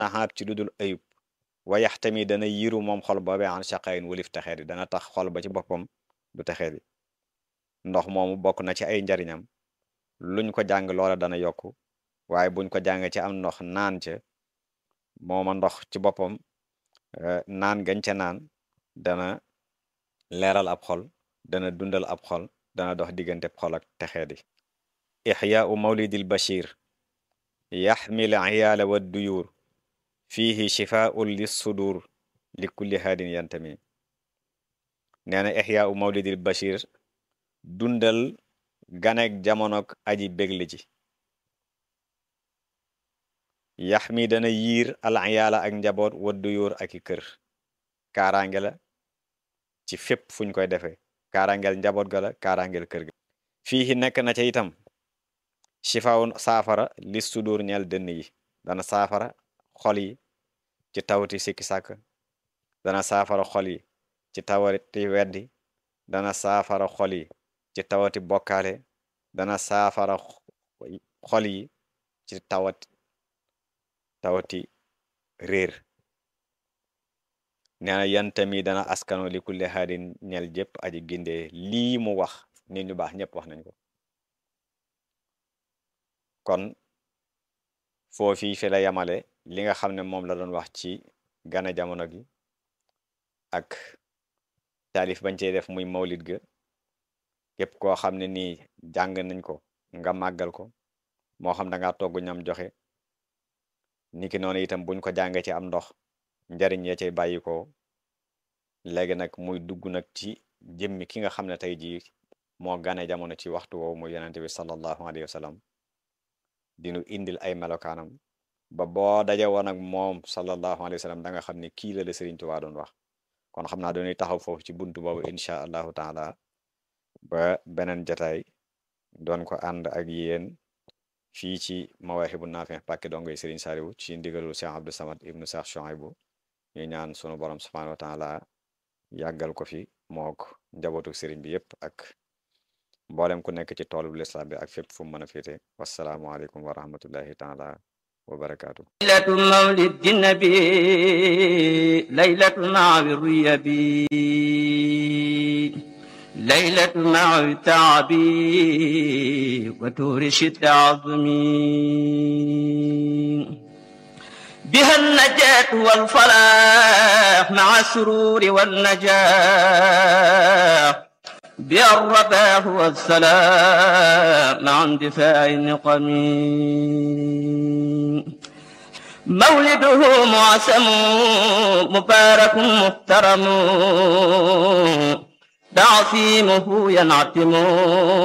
naxaab ci ludul ayub wayax tamit dana yiru moom xol boobee an shaqayin walif texeet yi dana tax xol ba ci boppam du texeet yi ndox moomu bokk na ci ay njariñam luñ ko jàng loola dana yokku waaye buñ ko jàng ci am ndox naan ca mooma ndox ci boppam naan gañ ca naan dana leeral ab xol dana dundal ab xol dana dox diggante xol ak texeet yi ixyaau mawlidil bashir yaxmil iyaala wa duyuur fiihi shifaun lis sudur li kulli haadin yantami nee na ixyaau mawlidil bashir dundal ganek jamonok aji bégli ji yax mi dana yiir al iyaala ak njaboot wa duyuur ak i kër kaaraange la ci fépp fuñ koy defee kaaraangeel njaboot ga la kaaraangeel kër ga fii nekk na ca itam shifaun saafara lis sudur ñeel dënn yi dana saafara xol yi ci tawati sikki sàkk dana saafara xol yi ci tawati weddi dana saafara xol yi ci tawati bokkaale dana saafara xol yi ci tawati tawati réer nee na yantami dana askano li kulli haadin ñel jëpp aji gindee lii mu wax nit ñu baax ñëpp wax nañ ko kon foofii fi la yamale li nga xam ne moom la doon wax ci gane jamono gi ak taalif bañ cey def muy mawlid ga képp koo xam ne nii jàng nañ ko nga màggal ko moo xam da ngaa togg ñam joxe niki noonu itam buñ ko jàngee ci am ndox njariñ ya cay bàyyi ko léegi nag muy dugg nag ci jëmmi ki nga xam ne tey jii moo gane jamono ci waxtu woowu muy yonente bi sallallahu alayhi wa sallam dinu indil ay melokaanam ba boo daje woon ak moom sallallahu alayhi wa sallam da nga xam ne kii la la Sëriñ Tuubaa doon wax kon xam naa dañuy taxaw foofu ci buntu boobu incha allahu taala ba beneen jataay doon ko ànd ak yéen fii ci mawaahibu naafi pàkki dongoy Sëriñ Saaliwu ci ndigalul Cheikh Abdou Samad ibnu Cheikh Chouaïbou ñu ñaan sunu borom subhanahu wa taala yàggal ko fi mook njabootu sëriñ bi yépp ak mboolem ku nekk ci toolu lislaam bi ak fépp fu mu mën a féete wassalaamu aleykum wa rahmatullahi taala wa barakaatu laylatu mawlid nabi laylatu mawi ruyabi laylatu mawi taabi wa tuuri shidda azmi بها النجاة والفلاح مع السرور والنجاح بها الرباح والسلام مع اندفاع النقم مولده معسم مبارك محترم تعصيمه ينعتم